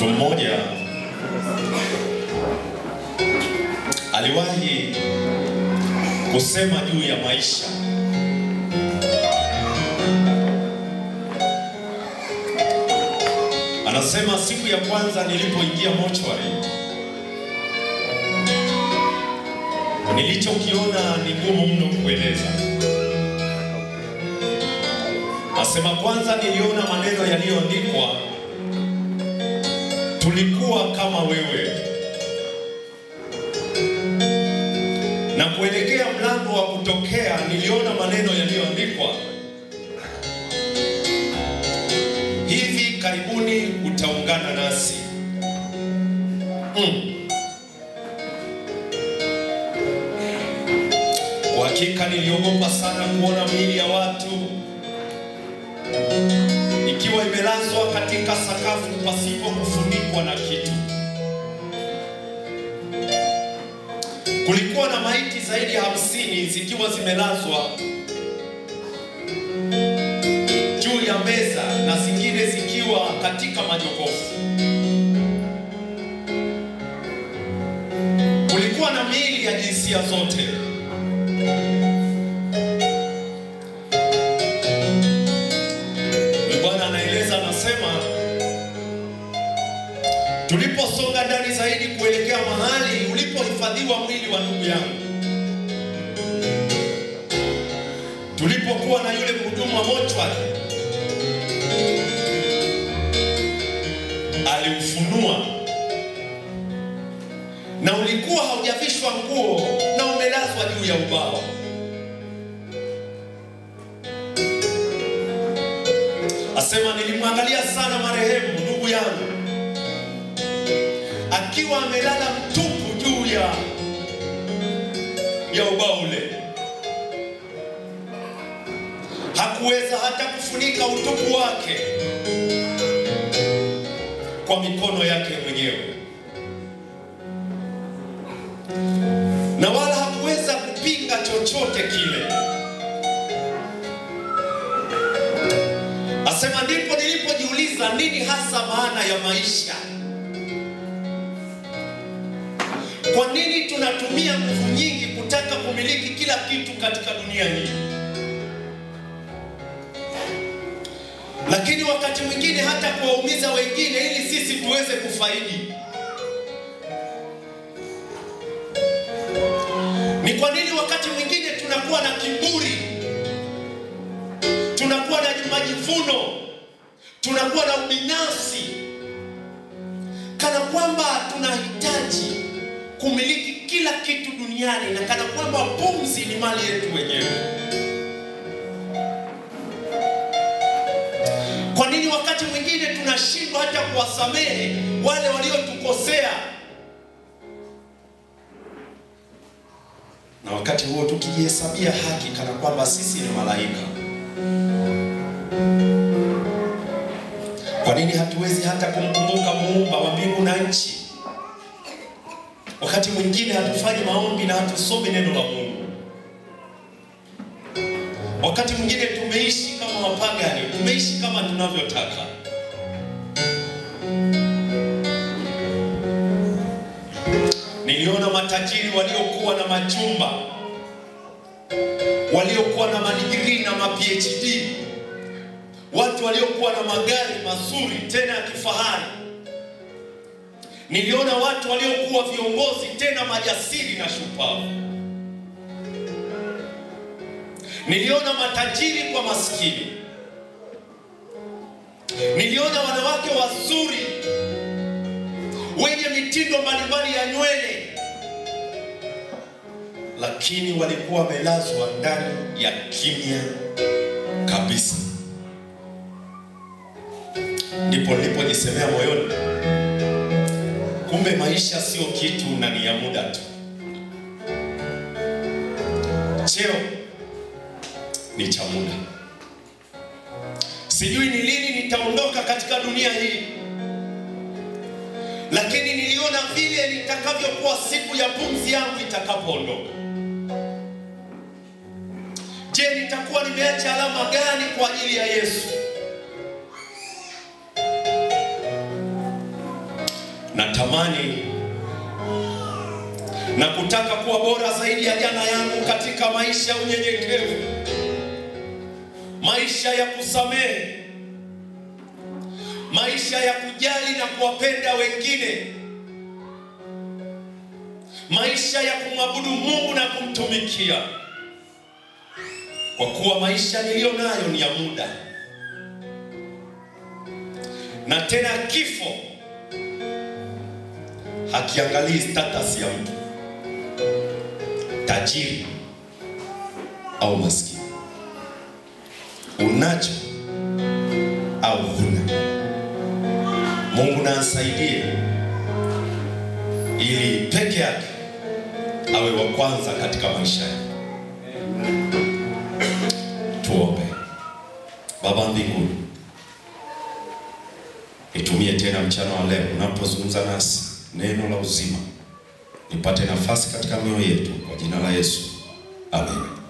Mtu mmoja aliwahi kusema juu ya maisha. Anasema siku ya kwanza nilipoingia mochwari, nilichokiona ni ngumu mno kueleza. Asema kwanza niliona maneno yaliyoandikwa, tulikuwa kama wewe, na kuelekea mlango wa kutokea niliona maneno yaliyoandikwa, hivi karibuni utaungana nasi. Mm. Kwa hakika niliogopa sana kuona miili ya watu ikiwa imelazwa katika sakafu pasipo kufunikwa na kitu. Kulikuwa na maiti zaidi ya hamsini zikiwa zimelazwa juu ya meza na zingine zikiwa katika majokofu. Kulikuwa na miili ya jinsia zote. Huyu Bwana anaeleza, anasema tuliposonga ndani zaidi kuelekea mahali ulipohifadhiwa mwili wa ndugu yangu, tulipokuwa na yule mhudumu wa mochwari, aliufunua na ulikuwa haujavishwa nguo na umelazwa juu ya ubao. Asema nilimwangalia sana marehemu ndugu yangu akiwa amelala mtupu juu ya ya ubao ule. Hakuweza hata kufunika utupu wake kwa mikono yake mwenyewe, na wala hakuweza kupinga chochote kile. Asema ndipo nilipojiuliza nini hasa maana ya maisha. Kwa nini tunatumia nguvu nyingi kutaka kumiliki kila kitu katika dunia hii, lakini wakati mwingine hata kuwaumiza wengine ili sisi tuweze kufaidi? Ni kwa nini wakati mwingine tunakuwa na kiburi tunakuwa na majivuno, tunakuwa na ubinafsi, kana kwamba tunahitaji kumiliki kila kitu duniani na kana kwamba pumzi ni mali yetu wenyewe. Kwa nini wakati mwingine tunashindwa hata kuwasamehe wale waliotukosea, na wakati huo tukijihesabia haki kana kwamba sisi ni malaika? Kwa nini hatuwezi hata kumkumbuka muumba wa mbingu na nchi? Wakati mwingine hatufanyi maombi na hatusomi neno la Mungu. Wakati mwingine tumeishi kama wapagani, tumeishi kama tunavyotaka. Niliona matajiri waliokuwa na majumba, waliokuwa na madigrii na ma PhD watu waliokuwa na magari mazuri tena ya kifahari. Niliona watu waliokuwa viongozi tena majasiri na shupavu. Niliona matajiri kwa maskini. Niliona wanawake wazuri wenye mitindo mbalimbali ya nywele, lakini walikuwa wamelazwa ndani ya kimya kabisa. Ndipo nilipojisemea moyoni, kumbe maisha sio kitu na ni ya muda tu. Cheo ni cha muda. Sijui ni lini nitaondoka katika dunia hii, lakini niliona vile nitakavyokuwa siku ya pumzi yangu itakapoondoka. Je, nitakuwa nimeacha alama gani kwa ajili ya Yesu? natamani na kutaka kuwa bora zaidi ya jana yangu katika maisha ya unyenyekevu, maisha ya kusamehe, maisha ya kujali na kuwapenda wengine, maisha ya kumwabudu Mungu na kumtumikia, kwa kuwa maisha niliyo nayo ni ya muda, na tena kifo hakiangalii status ya mtu tajiri au maskini, unacho au huna. Mungu na asaidie ili peke yake awe wa kwanza katika maisha yako. Tuombe. Baba mbinguni, nitumie tena mchana wa leo unapozungumza nasi neno la uzima, nipate nafasi katika mioyo yetu, kwa jina la Yesu, amen.